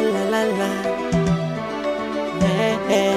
la la la. Eh, eh.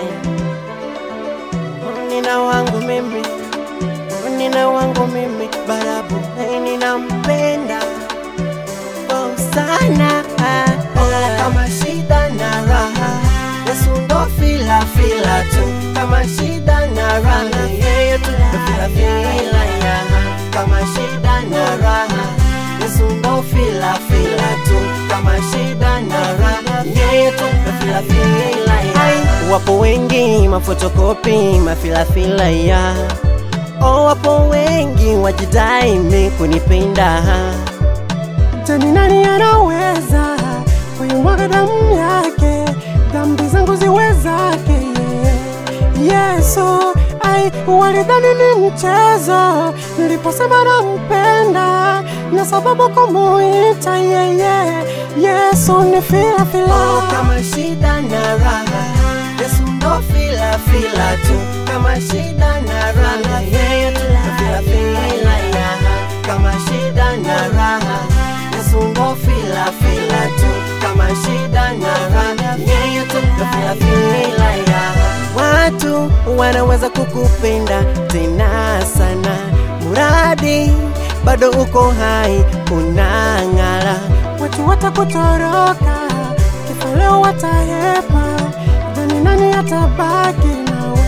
Nina wangu mimi, nina wangu mimi, barabu eh, ninampenda oh, sana oh, kama shida na raha, Yesu ndo fila fila tu, kama shida na raha, yeye tu ndo fila fila ya kama shida na raha, Yesu ndo fila fila tu, kama shida na raha, yeye tu ndo fila fila ya Wapo wengi mafotokopi mafilafila ya oh, wapo wengi wajidai mi kunipenda Tani nani anaweza kuimwaga damu yake, dhambi zangu ziwe zake yeah. Yesu ai, walidhani ni mchezo niliposema nampenda, na sababu kumuita yeye Yesu ni fila fila Oh, kama shida na raha Yesu ndo fila fila tu kama shida na raha yeye tu ndo fila fila ya kama shida na raha Yesu ndo fila fila tu kama shida na raha yeye tu ndo fila fila ya watu wanaweza kukupenda tena sana muradi bado uko hai unang'ala watu watakutoroka, kifo leo watahepa, dhani nani atabaki nawe?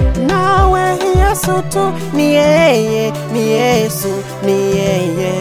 Nawe Yesu tu, ni yeye, ni Yesu, ni yeye.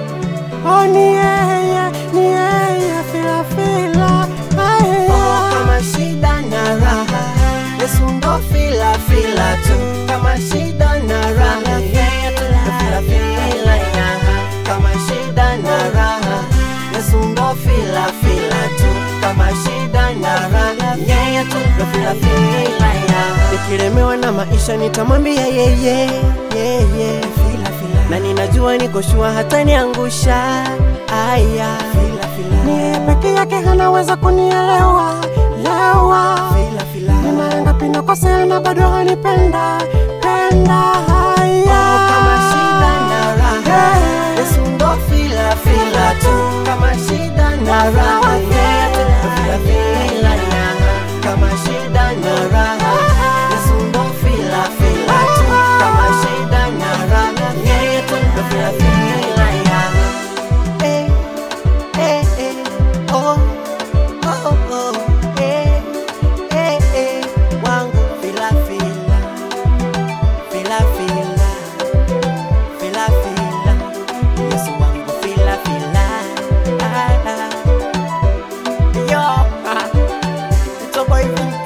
oh, ni yeye, ni yeye, fila fila, aye. Oh, kama shida na raha, Yesu ndo fila fila tu. Kama shida na raha, yeye tu ndo fila fila ya. Kama shida na raha, Yesu ndo fila fila tu. Kama shida na raha, yeye tu ndo fila fila ya. Nikilemewa na maisha nitamwambia yeye, yeye fila fila, na ninajua niko shua hata niangusha aya fila fila, Ni yeye peke yake anaweza kunielewa lewa, fila fila. ni mara ngapi nakosea na bado hanipenda penda, haya kama shida na raha Yesu ndo fila fila tu kama shida na raha yeye tu ndo fila fila ya kama shida na raha Yesu ndo fila fila tu kama shida na raha yeye tu ndo fila fila ya eh eh eh oh oh oh eh eh eh wangu fila fila fila fila fila fila Yesu wangu fila fila ah, ah. yo ah. it's a boy